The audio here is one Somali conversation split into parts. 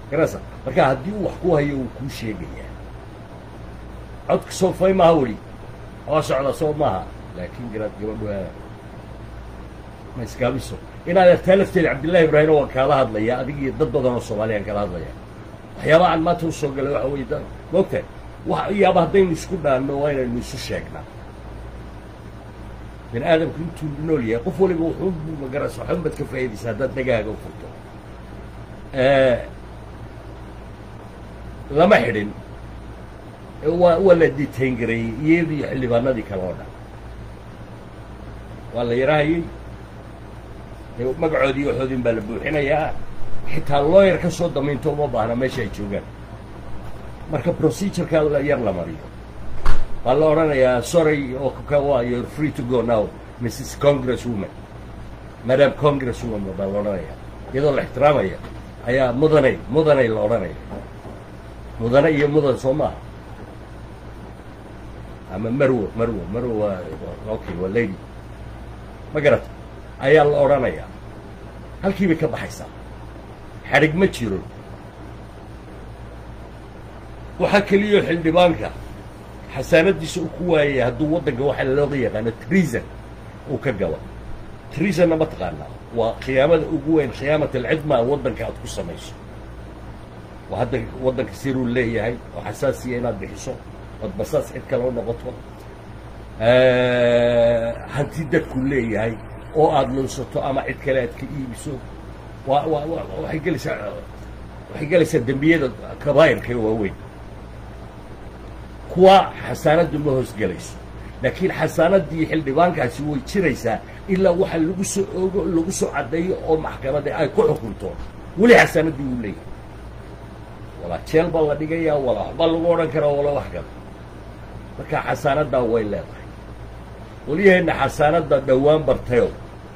garasa marka haddii uu wax ku hayo wuu kuu sheegayaa codka soo fay maaha weli oo socda soo maaha laakiin garaad gabadhu ma iskaabiso inaad artaa lafteeda cabdillahi ibraahim waan kaala hadlaya adig iyo dad badan oo soomaaliyaan kala hadlaya waxyaabaha aan maanta usoo galay waxa weye da moogtahay wax yaaba haddaynu isku dhaanno waa inaynu isu sheegnaa bini aadamku intuu nool yahay qof waliba wuxuu magaras waxun baad ka faa'iidaysa haddaad dhagaaga u furto lama xidhin waa waa la detain gareeyey iyadii xildhibaanadii kale oo dhan waa la yarahayey magacoodii waxoodin baa la buuxinayaa xitaa looyar ka soo damaynto uma baahna meesha ay joogaan marka procedureka yar la mariyo waa la odhanayaa sorry oo you're free to go now mrs congress woman madam congress woman baa la odhanayaa iyadoo la ixtiraamaya ayaa mudanay mudanay la odhanaya mudane iyo mudan soo maaha ama marwo marwo marwo waa okay waa lady ma garata ayaa la odhanayaa halkii bay ka baxaysaa xadhig ma jiro waxaa keliyo xildhibaanka xasaanadiisa uu ku waayaya hadduu waddanka waxaa looga yaqaano treason uu ka galo treasonna ma taqaanaa waa khiyaamada ugu weyn khiyaamat alcidma waddanka aad ku samayso waa hadda waddanka siruu leeyahay oo xasaasiya inaad bixiso ood basaas cid kale u noqoto hanti dadku leeyahay oo aada lunsato ama cid kale aad ka iibiso waa waa wa waxay gelaysaa waxay gelaysaa dembiyada kabaa'irka ee waaweyn kuwa xasaanaddu ma hoosgelayso laakiin xasaanaddii xildhibaankaasi way jiraysaa ilaa waxa lagu soo oogo lagu soo caddeeyo oo maxkamadda ay ku xukunto weli xasaanaddii wuu leeyahay walaa jeel baa la dhigayaa walaa waxbaa lagu odhan karaa walaa wax kale marka xasaanaddaa way leedahay walyaheenna xasaanadda dhowaan bartayo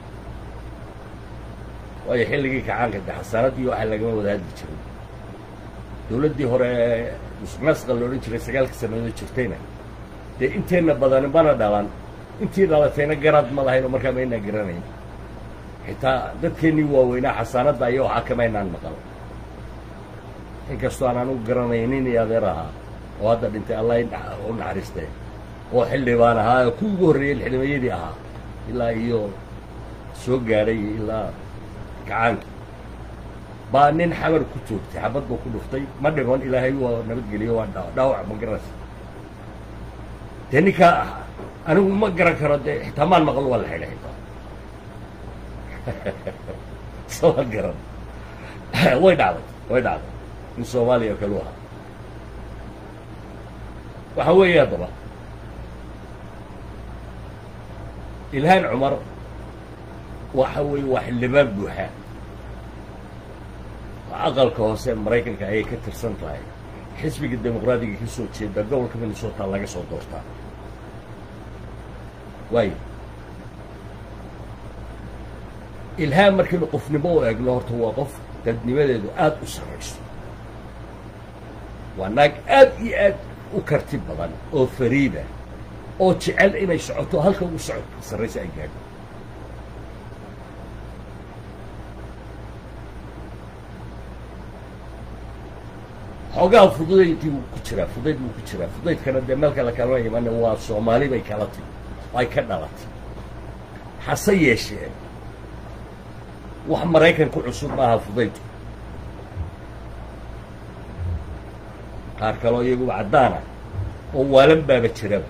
waayo xilligii kacaanka de xasaanaddii waxaa lagama wada hadli jiray dawladdii hore musuqmaasqa la odhan jiray sagaalka sannadood jirtayna dee inteenna badani mana dhalan intii dhalatayna garaad ma lahayn oo markaa maynaan garanayn xitaa dadkeennii waaweynaa xasaanadda iyo waxaa kamaynaan maqal inkastoo aan anugu garanay nin iyo adeer ahaa oo hadda dhintay allah u naxariistee oo xildhibaan ahaa oo ku ugu horreeyey xildhibayadii ahaa ilaa iyo soo gaadhay ilaa gacaanka baa nin xamar ku joogtay xabad buu ku dhuftay ma dhiman ilaahay waa nabadgeliyo waa dhaawac ma garanaysa dee ninkaa anigu ma garan karo dee xitaa maan maqlo waa la xidhay xitaa soo ma garan way dhacday way dhacday in soomaaliya oo kale u ahaa waxaa weeye haddaba ilhaan cumar waxa weeye waa xildhibaan buuxa aqalka hoose maraykanka ayay ka tirsan tahay xisbiga dimuqraadiga ka soo jeeda gobolka minnesota laga soo doortaa waayo ilhaan markaynu qofnimo u eegno horta waa qof dadnimadeedu aada u sarrayso waa naag aad iyo aad u karti badan oo fariida oo jecel inay socoto halka ugu socodka sarraysa ay gaadho xoogaha fududaydii wuu ku jiraa fudayd wuu ku jiraa fudaydkana dee meel kale kalama imane waa soomaali bay kala timi ay ka dhalatay hase yeeshee wax maraykan ku cusub maaha fudaydku qaar kaloo iyaguba caddaana oo waalan baaba jiraba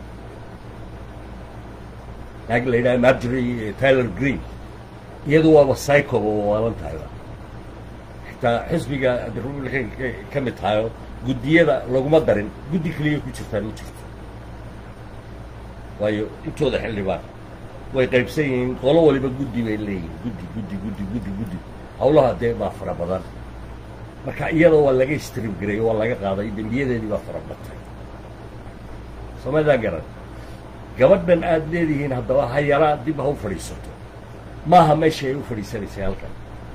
naag la yidhaha margery tyler green iyadu waaba psychoba waa waalan tahayba xitaa xisbiga republicanka ka mid tahayo guddiyada laguma darin guddi keliya ku jirtaan ma jirto waayo intooda xildhibaan way qaybsan yihiin qolo waliba guddi bay leeyihiin guddi guddi guddi guddi guddi hawlaha dee baa fara badan marka iyada waa laga strib gareeyo waa laga qaaday dembiyadeedii baa fara batay somadaa garan gabadhan aada leedihiin haddaba ha yaraa dib ha u fadhiisato maaha meesha ay u fadhiisanaysay halkan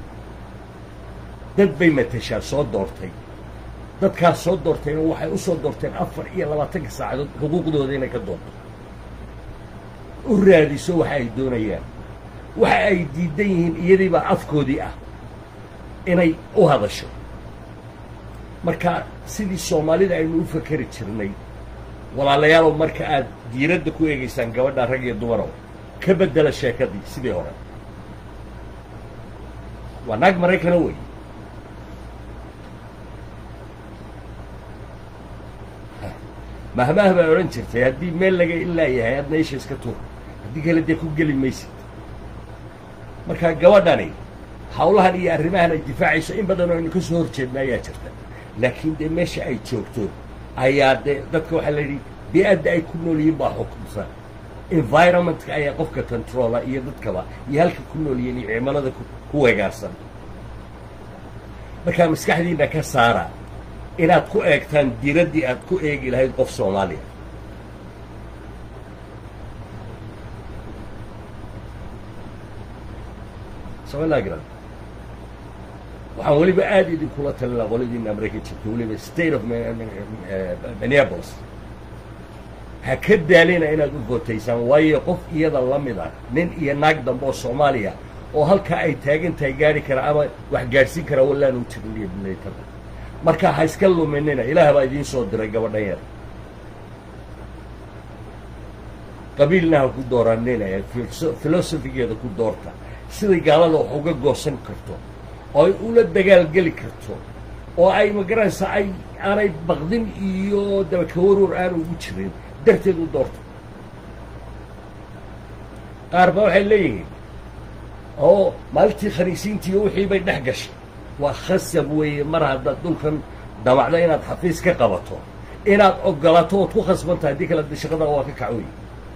dad bay matashaa soo doortay dadkaas soo doortayna waxay u soo doorteen afar iyo labaatanka saacadood xuquuqdooda inay ka doonto u raadiso waxa ay doonayaan waxa ay diidan yihiin iyadiibaa afkoodii ah inay u hadasho marka sidii soomaalida aynu u fakeri jirnay walaalayaalow marka aad diiradda ku eegaysaan gabadha rag iyo dumarow ka beddela sheekadii sidii hore waa naag maraykana wey mahmaah baa odhan jirtay haddii meel laga ilaa yahay adna isha iska tuur haddii kale dee ku geli maysid marka gabadhani hawlahan iyo arrimahan ay difaacayso in badan oo aynu ka soo horjeedna ayaa jirta laakiin dee meesha ay joogto ayaa dee dadka waxaa la yidhi bi-adda ay ku nool yihiin baa xukumsa environmentka ayaa qofka controla iyo dadkaba iyo halka ku nool yihiin iyo cimilada ku weegaarsan markaa maskaxdiina ka saara inaad ku eegtaan diraddii aad ku eegi lahayd qof soomaaliya somalagran waxaan weliba aada idinkula talinaa qoladiina america jirta weliba state of minneapolis ha ka daalina inaad u votaysaan waayo qof iyada la mid ah nin iyo naag dambe oo soomaaliya oo halkaa ay taagan tahay gaari kara ama wax gaadhsiin karaa wallaan u jirin iyo bilaytada marka ha iska luminina ilaah baa idiin soo diray gabadhan yar qabiilna ha ku dooranina ee filosofigeeda ku doorta siday gaalada wax uga goosan karto oo ay ula dagaalgeli karto oo ay magaranaysa ay aanay baqdin iyo dabakawarwar aanu ugu jirin darteed u doorta qaar ba waxay leeyihiin oo maalintii khaniisiintiiyo wixii bay dhex gashay waa khasab weeye mar haddaad dhulkan damacdo inaad xafiis ka qabato inaad ogolato ood ku khasban tahay haddii kale de shaqada waa ka kacwey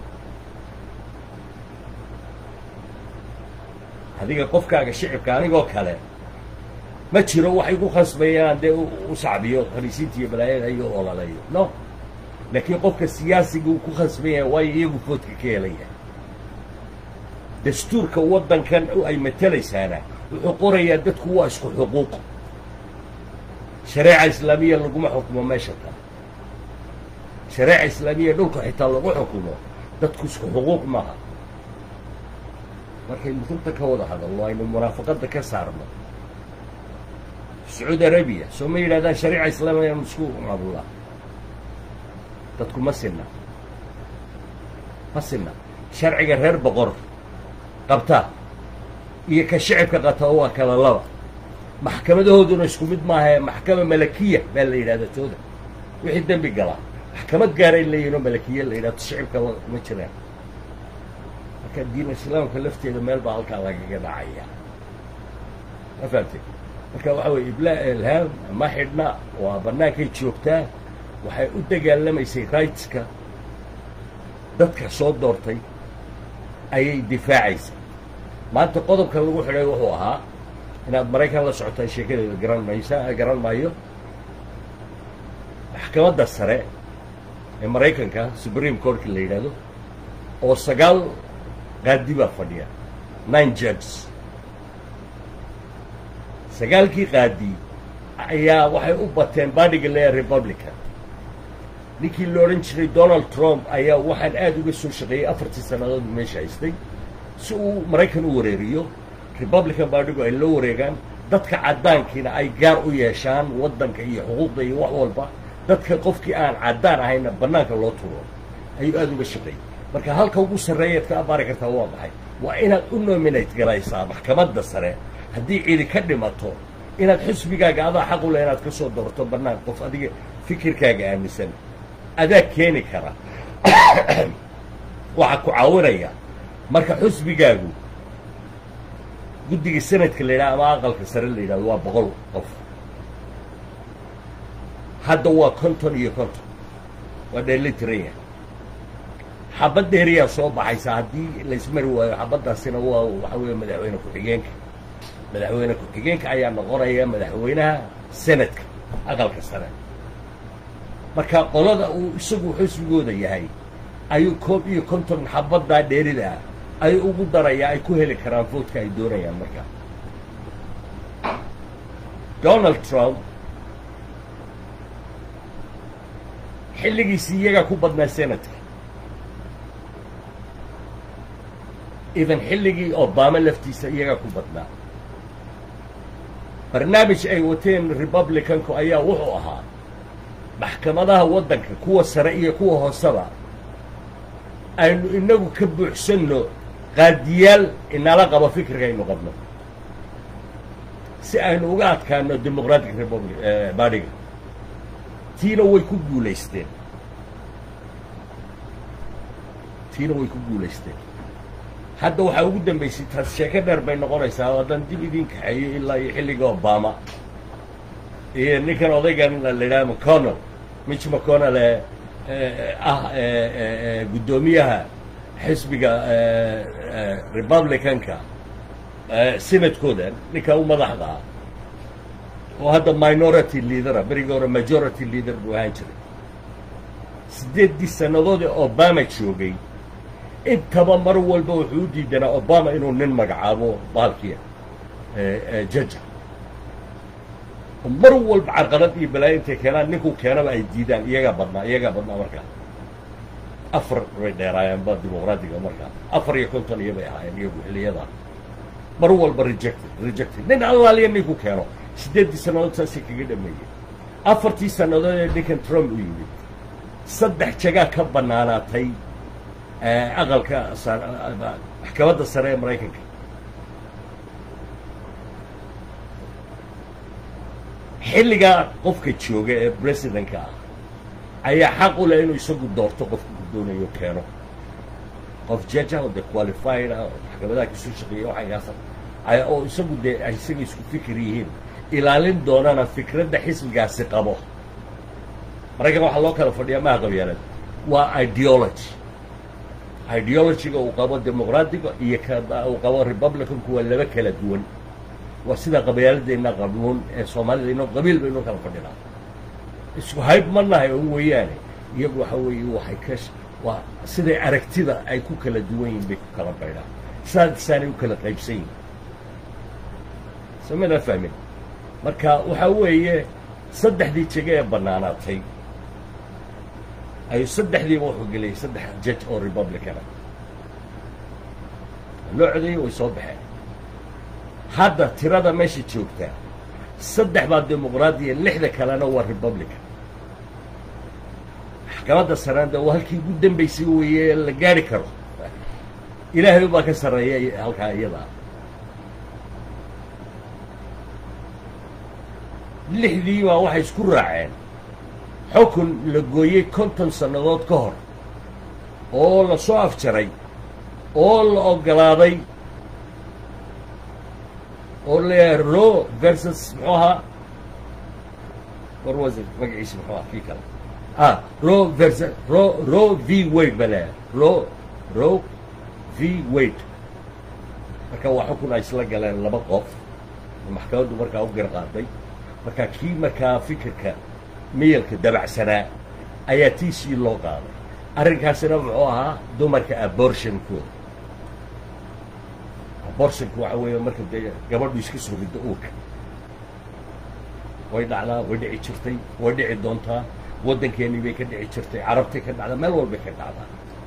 adiga qofkaaga shicibka anigoo kale ma jiro waxay ku khasbayaan dee u sacbiyo khaniisiinta iyo balaayada iyo ololayo no laakiin qofka siyaasiga uu ku khasban yahay waayo iyagu foodka ka helaya dastuurka waddankan ay matelaysaana wuxuu qorayaa dadku waa isku xuquuq shareeca islaamiya laguma xukumo meesha ta shareeca islaamiya dhulka xitaa lagu xukumo dadku isku xuquuq maaha markaynu runta ka wada hadalno aynu munaafaqadda ka saarno sacuudi arabiya soo ma yidhahdaan shareeca islaamiya anu isku maamulnaa dadku ma sinna ma sinna sharciga reer boqor qabta iyo ka shicibka qata waa kala laba maxkamadahooduna isku mid maahae maxkama malakiya baa la yidhahda tooda wixii dembi galaa maxkamad gaaray leeyihin oo malakiya la yidhahdo shicibka ma jiraan marka diin islaamka lafteeda meel baa halkaa lagaga dhacaya ma fahamtay marka waxa weye ibla ilhaam ma xidhna waa bannaankay joogtaa waxay u dagaalamaysay rightska dadka soo doortay ayay difaacaysay maanta qodobka lagu xidhay wuxuu ahaa inaad maraykan la socotaa sheekadeeda garan maysa garan maayo maxkamadda sare ee maraykanka supreme courtka la yidhaahdo oo sagaal qaadi baa fadhiya nine judges sagaalkii qaadi ayaa waxay u bateen baadhiga leeya republican ninkii la odhan jiray donald trump ayaa waxaan aada uga soo shaqeeyey afartii sannadood meesha haystay si uu maraykan u wareeriyo republican baadhigu ay loo wareegaan dadka caddaankiina ay gaar u yeeshaan waddanka iyo xuquuqda iyo wax walba dadka qofkii aan caddaan ahayna bannaanka loo tuuro ayuu aada uga shaqeeyey marka halka ugu sarreeyaad ka abaari kartaa waa maxay waa inaad u nominate garaysaa maxkamadda sare haddii cidi ka dhimato inaad xusbigaaga adaa xaq u leh inaad ka soo doorto bannaan qof adiga fikirkaaga aaminsan adaa keeni kara waxaa ku caawinaya marka xusbigaagu guddiga sanadka la yidhaha ama aqalka sare la yidhahdo waa boqol qof hadda waa konton iyo konton waa dheelitiran xabad dheeriyaa soo baxaysa haddii laysmari waayo xabaddaasina waa waxa weeye madaxweyne ku-xigeenka madaxweyne ku-xigeenka ayaa noqonaya madaxweynaha sanadka aqalka sare marka qolada uu isagu xusbigooda yahay ayuu koob iyo konton xabaddaa dheerida ah ayuu ugu darayaa ay ku heli karaan voodka ay doonayaan markaa donald trump xilligiisii iyagaa ku badnaa senadka even xilligii obama laftiisa iyagaa ku badnaa barnaamij ay wateen republicanku ayaa wuxuu ahaa maxkamadaha waddanka kuwa sare iyo kuwa hooseba aynu inagu ka buuxsanno qaadiyaal inala qabo fikriga aynu qabno si aynu uga adkaano demoqratic republic baadhiga tiina way ku guulaysteen tiina way ku guulaysteen hadda waxaa ugu dambaysay taas sheeko dheer bay noqonaysaa haddaan dib idin kaxeeyo ilaa iyo xilliga obama iyo ninkan odaygan la yidhaha mcconnell mitch mcconnell ee ah guddoomiyaha xisbiga republicanka senadkooda ninka u madaxda ah oo hadda minority leadera berigii hore majority leader buu ahaan jiray siddeeddii sannadood ee obama joogay intaba mar walba wuxuu u diidanaa obama inuu nin magacaabo baalkiya jaja mar walba carqalad iyo balaayo intay keenaan ninkuu keenaba ay diidaan iyagaa badnaa iyagaa badnaa markaa afar bay dheeraayeen ba dimuqraadiga markaa afar iyo konton iyo bay ahaayeen iyagu xilliyadaa mar walba rejected rejected nin allaaliya ninku keeno siddeeddii sannadood saasay kaga dhameeyey afartii sannadood ee ninkan trump u yimid saddex jagaa ka bannaanaatay aqalka maxkamadda sare ee maraykanka xilligaa qofka jooga ee presidentka ah ayaa xaq u leh inuu isagu doorto qofka uu doonayo keeno qof jaja oo dee qualified ah oo maxkamadaha kasoo shaqeeya waxagaasa oo isagu dee ay isaga isku fikir yihiin ilaalin doonana fikradda xisbigaasi qabo maraykan waxaa loo kala fadhiyaa maha qabyaalad waa ideology ideologyga uu qabo dimuqraadiga iyo ka uu qabo republicanku waa laba kala duwan waa sida qabyaaladeenna qabnuun ee soomaalida inoo qabiil baynu kala fadhinaa isku hayb ma nahay oo weeyaane iyagu waxa weeye waxay ka waa siday aragtida ay ku kala duwan yihin bay ku kala baydhaan saadisaanay u kala qaybsan yihin samana fahmin marka waxaa weeye saddexdii jege ee bannaanaatay ayuu saddexdiiba wuxuu geliyay saddex judge oo republicana loo codeeyey way soo baxeen hadda tirada meesha joogtaa saddex baa dimuqraadiya lixda kalena waa republican maxkamadda sarena de waa halkii ugu dambaysay weeye la gaari karo ilaahay baa ka sarreeya halkaa iyadaa lixdii baa waxay isku raaceen xukun la gooyey konton sannadood ka hor oo la soo afjaray oo la oggolaaday oo leeyahay ro versus muxuu ahaa war was magaciisa muxuu ahaa kii kale ah ro versus ro ro v wade baa leeyahay ro ro v wade marka waa xukun ay isla galeen laba qof oo maxkamaddu markaa u garqaaday marka kii markaa fikirka miyalka dabacsanaa ayaa tiisii loo qaaday arrinkaasina muxuu ahaa dumarka abortionkooda abortionka waxa weeye marka dee gabadhu iska soo riddo uurka way dhacdaa way dhici jirtay way dhici doontaa waddankeennii bay ka dhici jirtay carabtay ka dhacdaa meel walbay ka dhacdaa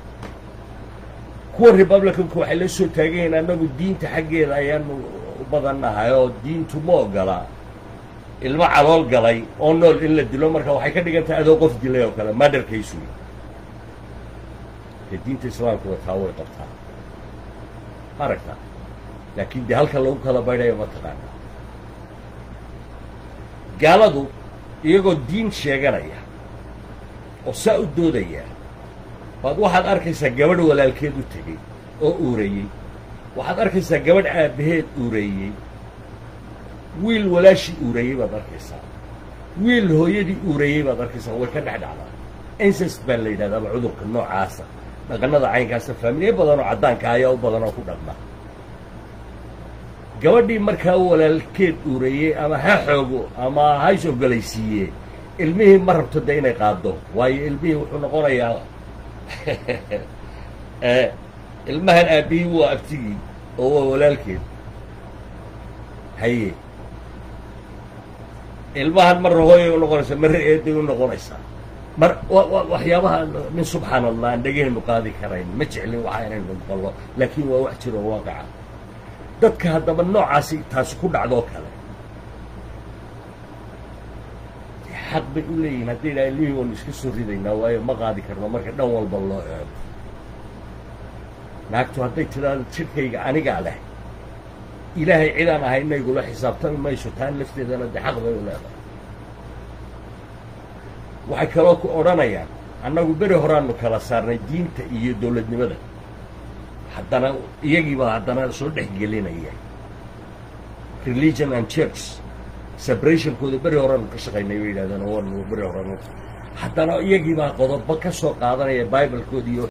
kuwa republicanku waxay la soo taagayiin annagu diinta xaggeeda ayaanu u badannahay oo diintu ma ogolaa ilmo calool galay oo nool in la dilo marka waxay ka dhigan tahay adoo qof dilay oo kale madarkaysu dee diinta islaamku wataa way qabtaa ma aragtaa laakiin dee halka lagu kala baydhayo ma taqaana gaaladu iyagoo diin sheeganaya oo saa u doodaya baad waxaad arkaysaa gabadh walaalkeed u tegey oo uureeyey waxaad arkaysaa gabadh aabbaheed uureeyey wiil walaashii uureeyey baad arkaysaa wiil hooyadii uureeyey baad arkaysaa way ka dhex dhacdaa incest baa la yidhahdaaba cudurka noocaasa dhaqannada caynkaasa faamiliye badan oo caddaanka ayaa u badan oo ku dhaqma gabadhii markaa walaalkeed uureeyey ama ha xoogo ama ha is-ogolaysiiye ilmihii ma rabto de inay qaaddo waayo ilmihii wuxuu noqonayaa ilmahan aabbihii waa abtigii oo waa walaalkeed haye ilmahan marra hooyay u noqonaysaa marra eeday u noqonaysaa mar waxyaabaha min subxaan allah aan dhegahaynu qaadi karayn ma jeclin waxa inaynu noqollo laakiin waa wax jiro oo waaqaca dadka haddaba noocaasi taasi ku dhacdoo kale xaq bay u leeyihiin hadday idhaha ilmihii waanu iska soo ridaynaa waayo ma qaadi karno marka dhan walba loo eego naagtu hadday tidhaahdo jidhkayga anigaa leh ilaahay cidaan ahay inaygula xisaabtami mayso taan lafteedana dee xaq bay u leedahay waxay kaloo ku odhanayaan annagu beri horaanu kala saarnay diinta iyo dowladnimada haddana iyagiibaa haddana soo dhex gelinaya religion and church separationkooda beri horaanu ka shaqaynay bay yidhahdeen waanu beri horaanu haddana iyagiibaa qodobo ka soo qaadanaya bibalkooda iyo